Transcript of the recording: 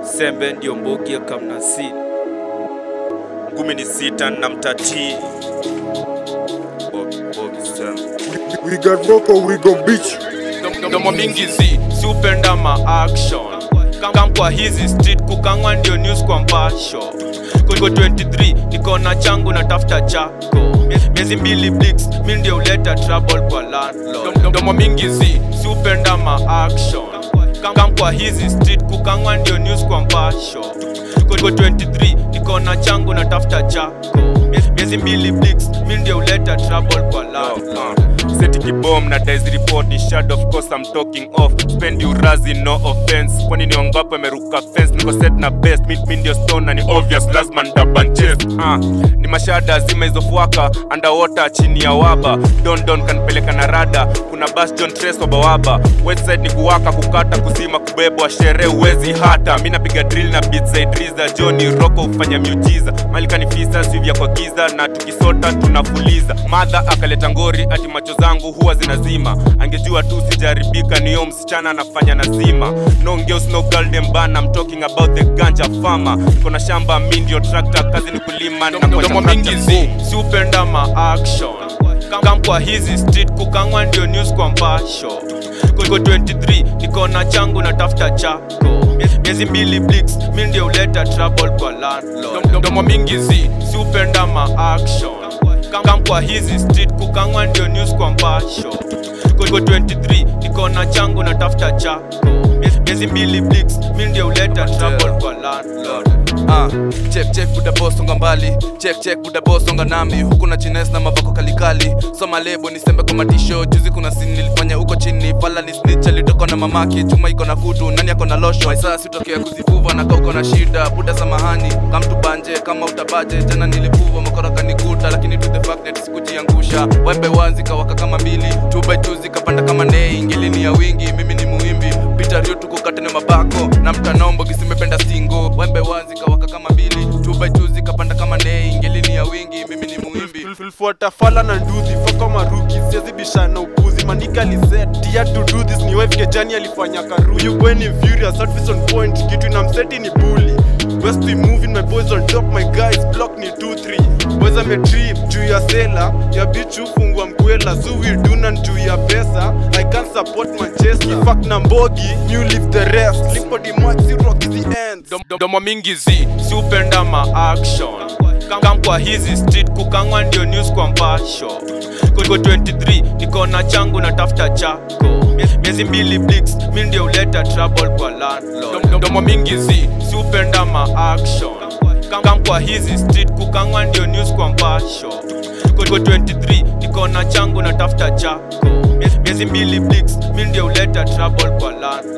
sembe ndio mbogi ya kamnasini ngumi ni sita na mtatii Bob- Bob Sam. We got Boko, we gon' beat you. mdomo mingi zi si upenda ma action kam kwa hizi street kukangwa ndio news kwa mpasho kuliko 23 niko na changu na tafuta chako miezi mbili blix mi ndio uleta trouble kwa landlord mdomo mingi zi si upenda ma action kam kwa hizi street kukangwa ndio news kwa mpasho kuliko 23 niko na changu na tafuta chako miezi mbili blix mi ndio uleta trouble kwa landlord seti kibom na dice report ni shad of course I'm talking off spend you razi no offense kwani ni wangapo ameruka fence niko set na best mi, mi ndio stone na ni obvious lazima ndaban chest ah ni mashada zima izofuaka underwater chini ya waba don don kanipeleka na rada kuna bas John Trace wabawaba website ni kuwaka kukata kuzima kubebwa sherehe uwezi hata mi napiga drill na beats za Idriza Johnny Rocco hufanya miujiza malika ni fisa sivya kwa giza na tukisota tunafuliza madha akaleta ngori ati macho zangu huwa zinazima angejua tu sijaribika niyo msichana anafanya nazima no girls no girl dem bana I'm talking about the ganja farmer niko na shamba mi ndio tractor kazi ni kulima na mdomo kuacha mingi tractor. zi si upenda ma action kam kwa hizi street kukangwa ndio news kwa mpasho kuliko 23 niko na changu na tafuta chako miezi mbili blix mi ndio uleta trouble kwa landlord mdomo mingi zi si upenda ma action kam kwa hizi street kukangwa ndio news kwa mpasho kuliko 23 niko na changu na tafuta chako miezi mbili blix mi ndio uleta trouble kwa landlord Ah, check check buda boss songa mbali check check buda boss songa nami huku na chines na mavako kalikali soma lebo nisembe kwa matisho juzi kuna sini nilifanya huko chini pala ni snitch alitoka na mamake chuma iko na kutu nani ako na losho saa sitokea kuzivuva na kauko na shida buda samahani kamtu banje kama utabaje jana nilivuva makora kanikuta lakini to the fact that sikujiangusha wembe wanzi kawaka kama mbili two by two zikapanda kama nei ngilini ya wingi mimi ni muimbi pita rio tukukate na mabako na mtanombo kisimependa stingo wembe wanzi kawaka kama mbili two by two zikapanda kama nei ngelini ya wingi mimi ni muimbi tulifuata fala na nduthi foko maruki siwezi bishana upuzi manika aliset tia to do this ni wife kejani alifanya karu you when in furious outfits on point kitu ina mseti ni bully west we move in my boys on top my guys block ni 2 3 boys ame trip juu ya sela ya bitch ufungwa mkwela so we do na juu ya pesa i can't support manchester fuck na mbogi new leave the rest lipo di match si rock the end Dom- domo mingi zi si upenda ma action kam kwa hizi street kukangwa ndio news kwa mpasho kuliko 23 niko na changu na tafuta chako miezi mbili blix mi ndio uleta trouble kwa landlord Dom- domo mingi zi si upenda ma action kam kwa hizi street kukangwa ndio news kwa mpasho kuliko 23 niko na changu na tafuta chako miezi mbili blix mi ndio uleta trouble kwa landlord